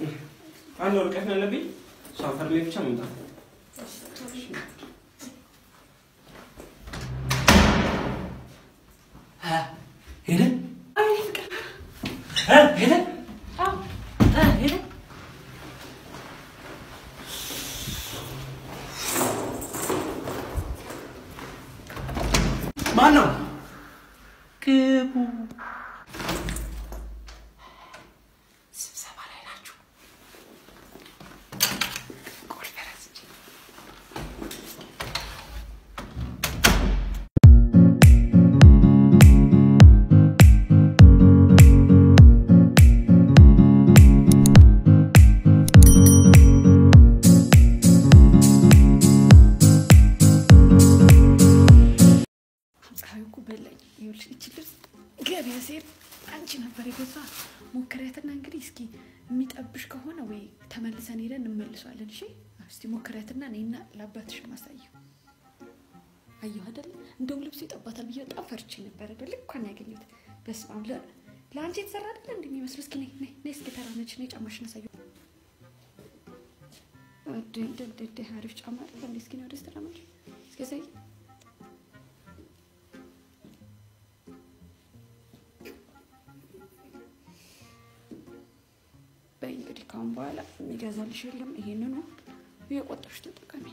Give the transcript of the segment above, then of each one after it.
አንድ ወረቀት ነው ያለብኝ። እሷ ፈርሜ ብቻ መምጣት ነው። ሄደ ሄደ ሄደ ማን ነው? ግቡ። ስብሰባ ላይ ናችሁ። ቁልፍ ረስቼ ፀሐዩ እኮ በላኝ። ይኸውልሽ እቺ ልብስ ገበያ ስሄድ አንቺ ነበር የገዛ ሞክሪያትና እንግዲህ እስኪ የሚጠብሽ ከሆነ ወይ ተመልሰን ሄደን እንመልሷለን። እሺ እስቲ ሞክሪያትና እኔና ለአባትሽ ማሳየው። አየሁ አይደለ? እንደውም ልብሱ ይጠባታል ብዬ በጣም ፈርቼ ነበረ። በልኳን ያገኘሁት በስመ አብ ለ- ለአንቺ የተሰራ አይደለ እንደ የሚመስለው። እስኪ ነይ ነይ ነይ እስኪ ተራመች ነይ ጫማሽን አሳየው። እድ እንደ እንደ እንደ አሪፍ ጫማ አይደለ እንዴ? እስኪ ነይ ወደዚህ ተራመች እስኪ አሳይ በይ እንግዲህ ካሁን በኋላ የሚገዛልሽ የለም። ይሄንኑ እየቆጠርሽ ተጠቀሚ።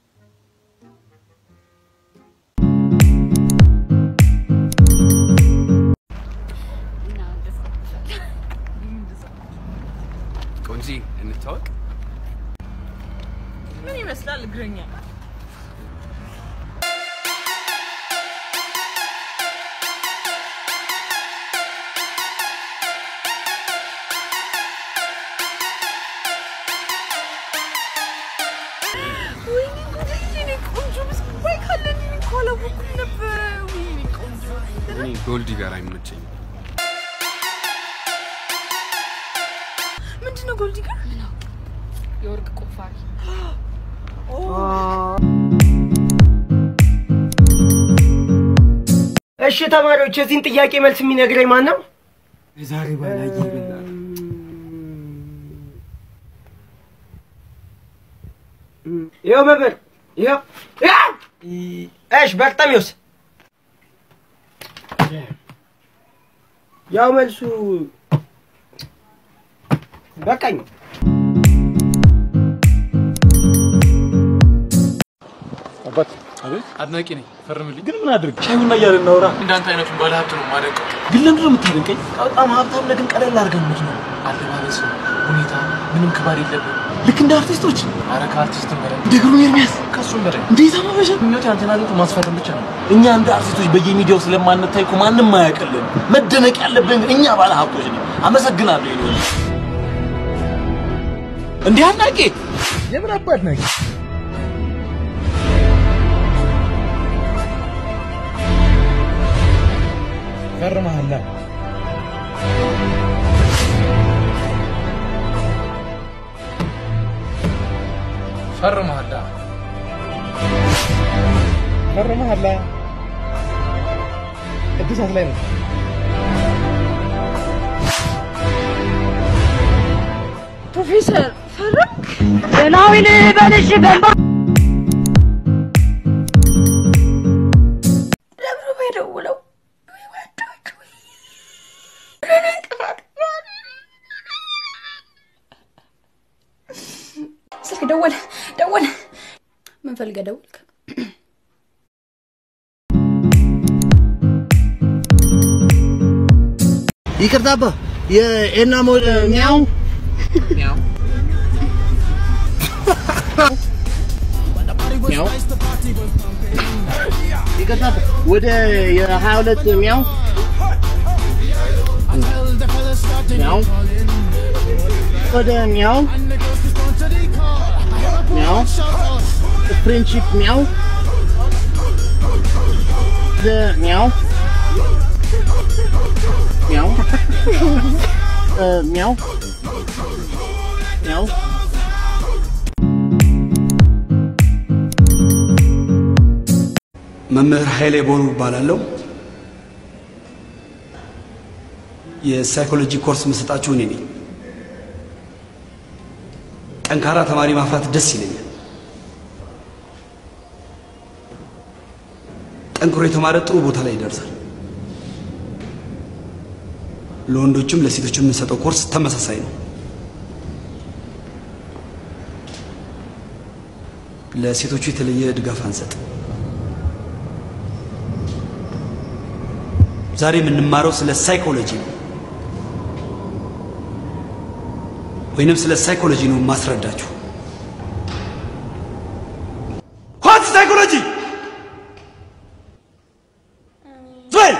ቆንጂ እንታወቅ። ምን ይመስላል እግረኛ? ወይኔ ጉዴ! የኔ ቆንጆ ምስኪን ባይ ካለን እኔ እኮ አላወኩም ነበረ። ወይኔ ቆንጆ እኔ ጎልዲ ጋር አይመቸኝም። ምንድን ነው ጎልዲ ጋር የወርቅ ቁፋሪ እሺ ተማሪዎች፣ የዚህን ጥያቄ መልስ የሚነግረኝ ማን ነው? ዛሬ ባላየ ይበላል። ይኸው መምህር፣ ይኸው ይኸው። እሺ በርጠሚዎስ፣ ያው መልሱ በቃኝ። አባት አቤት አድናቂ ነኝ። ፈርምልኝ። ግን ምን አድርግ ሻይ ቡና እያልን እናውራ። እንዳንተ አይነቱን ባለ ሀብት ነው ማደንቀው። ግን ለምንድን ነው የምታደንቀኝ? በጣም ሀብታም ነህ፣ ግን ቀለል አድርገን ነው አለባበስ፣ ሁኔታ ምንም ክባር የለብን። ልክ እንደ አርቲስቶች አረ ከአርቲስት በላይ እንደ ግሩም ኤርሚያስ ከሱም በላይ እንዴት አማበሻ ምኞት ያንተን አግኝቶ ማስፈረም ብቻ ነው። እኛ እንደ አርቲስቶች በየሚዲያው ስለማንታይ እኮ ማንም አያውቅልን። መደነቅ ያለብን ግን እኛ ባለ ሀብቶች ነን። አመሰግናለሁ። ይሄ ነው እንዲህ አድናቂ የምን አባ አድናቂ ፈርመሃል። ፈርመሃል። ፈርመሃል። እድሳት ላይ ነው። ፕሮፌሰር ፈረምክ? ደህናዊን በልሽ በንባ ለምን ነው የደውለው? ስልክ ደወለ ደወለ። ምን ፈልገህ ደወልክ? ይቅርታ አባ የኤና ሞድ ሚያው ሚያው ይቅርታ አባ ወደ የሀያ ሁለት ሚያው ሚያው ወደ ሚያው ሚያው ፍሬንድሺፕ ሚያው ወደ ሚያው ሚያው እ ሚያው ሚያው መምህር ኃይሌ ቦሩ እባላለሁ። የሳይኮሎጂ ኮርስ የምሰጣችሁ እኔ ነኝ። ጠንካራ ተማሪ ማፍራት ደስ ይለኛል። ጠንክሮ የተማረ ጥሩ ቦታ ላይ ይደርሳል። ለወንዶችም ለሴቶችም የምንሰጠው ኮርስ ተመሳሳይ ነው። ለሴቶቹ የተለየ ድጋፍ አንሰጥ። ዛሬ የምንማረው ስለ ሳይኮሎጂ ነው፣ ወይንም ስለ ሳይኮሎጂ ነው ማስረዳችሁ። ሆት ሳይኮሎጂ ዞል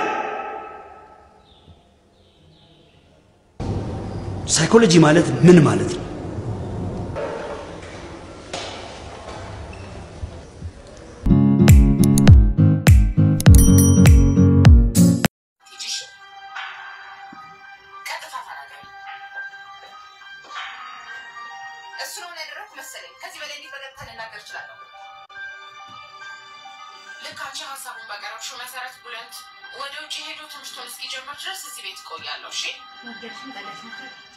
ሳይኮሎጂ ማለት ምን ማለት ነው? እሱ ነው ያደረኩ መሰለኝ። ከዚህ በላይ እንዴት በቀጥታ ልናገር እችላለሁ? ልክ አንቺ ሀሳቡን ባቀረብሽው መሰረት ቡለንት ወደ ውጭ ሄዶ ትምህርቱን እስኪጀምር ድረስ እዚህ ቤት እቆያለሁ። እሺ ወደድሽም ጠላሽም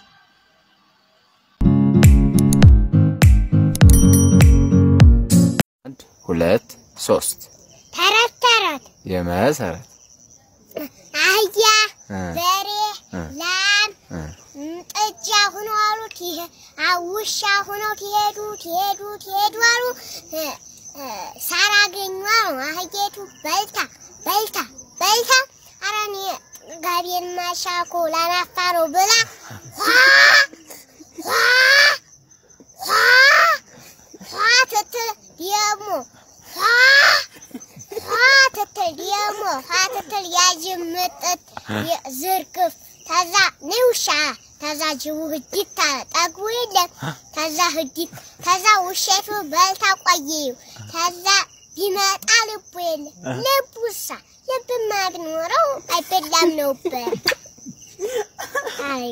አንድ ሁለት ሶስት ተረት ተረት የመሰረት አህያ እ በሬ እ ላም እ ም፣ ጥጃ ሁኖ አሉ ትሄ- አ- ውሻ ሁኖ ትሄዱ ትሄዱ ትሄዱ አሉ እ፣ እ፣ ሳር አገኙ አሉ አህየቱ በልታ በልታ በልታ ኧረ እኔ ጋቤን ማሻኮ ላናፋ ነው ብላ ኋ ኋ ኋ ኋ ትትል ደግሞ ኋ ኋ ትትል ደግሞ ኋ ትትል ያጅምጥት ዝርግፍ ተዛ ንውሻ ተዛ ጅቡ ህዲት አለ ጠግቡ የለም ተዛ ህዲት ተዛ ውሸቱ በልታ ቆየዩ ተዛ ቢመጣ ልቡ የለም ልቡሳ ልብማ ቢኖረው አይበላም ነበር። አይ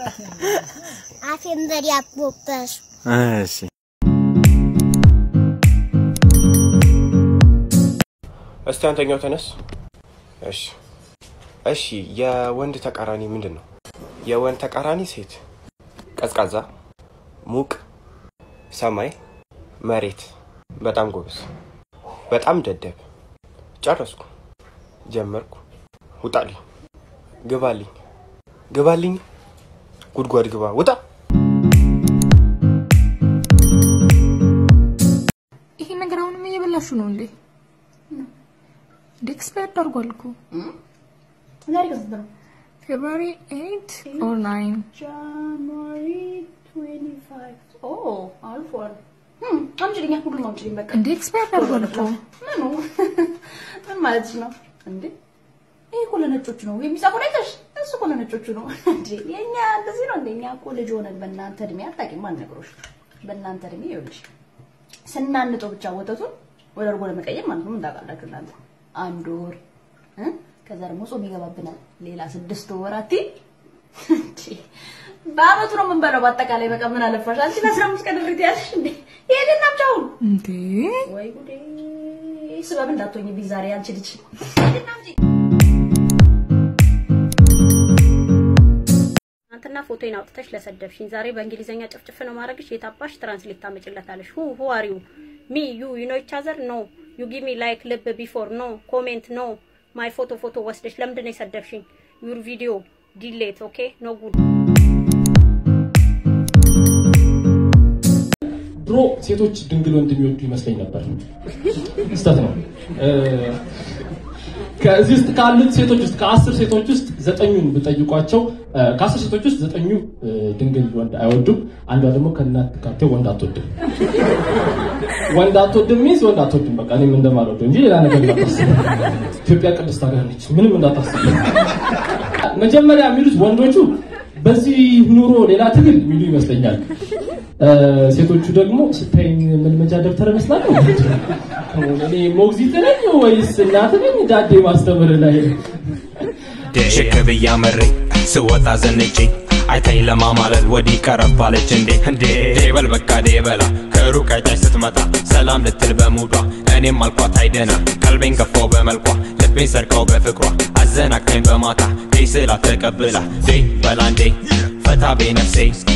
አፌን በዳቦ በሱ እሺ እስቲ አንተኛው ተነስ። እሺ እሺ፣ የወንድ ተቃራኒ ምንድን ነው? የወንድ ተቃራኒ ሴት፣ ቀዝቃዛ፣ ሙቅ፣ ሰማይ፣ መሬት። በጣም ጎበዝ፣ በጣም ደደብ። ጨረስኩ፣ ጀመርኩ። ውጣልኝ፣ ግባልኝ፣ ግባልኝ፣ ጉድጓድ ግባ፣ ውጣ። ይሄ ነገር አሁንም እየበላሹ ነው እንዴ? እንዴ ኤክስፓየርድ አድርጓል እኮ ዛሬ ከስንት ነው? ፌብሩዋሪ 8 ኦር 9 ጃንዋሪ 25 ኦ አልፏል። ህም፣ አምጪልኝ፣ ሁሉም አምጪልኝ በቃ። እንዴ ኤክስፓየርድ አድርጓል እኮ ምኑ ምን ማለትሽ ነው እንዴ? ይሄ እኮ ለነጮቹ ነው የሚጻፈው አይተሽ? እሱ እኮ ለነጮቹ ነው እንዴ። የኛ እንደዚህ ነው እንዴ? እኛ እኮ ልጅ ሆነን በእናንተ እድሜ አታውቂም፣ አልነግሮሽ። በእናንተ እድሜ ይኸውልሽ ስናንጠው ብቻ ወተቱን ወደ እርጎ ለመቀየር ማለት ነው። ምን ታውቃላችሁ እናንተ? አንድ ወር እ? ከዛ ደግሞ ጾም ይገባብናል ሌላ ስድስት ወራት እንዴ! በአመቱ ነው የምንበላው። በአጠቃላይ በቃ ምን አለፋሽ አንቺ ለአስራ አምስት ቀን ድርት ያለሽ እንዴ? ይሄድና ብቻውን እንዴ ወይ ጉዴ! ስበብ እንዳትሆኝብኝ ዛሬ አንቺ ልጅ ትናንትና ፎቶዬን አውጥተሽ ለሰደብሽኝ ዛሬ በእንግሊዘኛ ጭፍጭፍ ነው ማድረግሽ። የታባሽ ትራንስሌት ታመጭለታለሽ? ሁ ሁ አር ዩ ሚ ዩ ዩ ኖ ኢች አዘር ኖ ዩ ጊቭ ሚ ላይክ ልብ ቢፎር ኖ ኮሜንት ኖ ማይ ፎቶ ፎቶ ወስደሽ ለምንድን ነው የሰደብሽኝ? ዩር ቪዲዮ ዲሌት ኦኬ ኖ ጉድ ድሮ ሴቶች ድንግል ወንድ የሚወዱ ይመስለኝ ነበር። ስህተት ነው። እ፣ ከዚህ ውስጥ ካሉት ሴቶች ውስጥ ከአስር ሴቶች ውስጥ ዘጠኙን ብጠይቋቸው እ፣ ከአስር ሴቶች ውስጥ ዘጠኙ እ፣ ድንግል ወንድ አይወዱም። አንዷ ደግሞ ከእናት ካቴ ወንድ አትወድም። ወንድ አትወድም ሚንስ ወንድ አትወድም። በቃ እኔም እንደማልወደው እንጂ ሌላ ነገር እንዳታስብ። ኢትዮጵያ ቅድስት ሀገር ነች። ምንም እንዳታስብ። መጀመሪያ የሚሉት ወንዶቹ በዚህ ኑሮ ሌላ ትግል የሚሉ ይመስለኛል። እ፣ ሴቶቹ ደግሞ ስታይኝ መልመጃ ደብተር እመስላለሁ። እኔ ሞግዚት ነኝ ወይስ እናት ነኝ? ዳዴ ማስተምር ላይ ሽክ ብዬ አመረኝ ስወጣ ዘንጬ አይታኝ ለማማለል ወዲህ ቀረብ አለች እንዴ እንዴ ዴበል በቃ ዴበላ ከሩቅ አይታች ስትመጣ ሰላም ልትል በሙዷ እኔም አልኳት አይደና ቀልቤን ገፋው በመልኳ ልቤን ሰርቀው በፍቅሯ አዘናቅታኝ በማታ ዴ ስላ ተቀብላ ዴ በላ እንዴ ፈታ ቤ ነፍሴ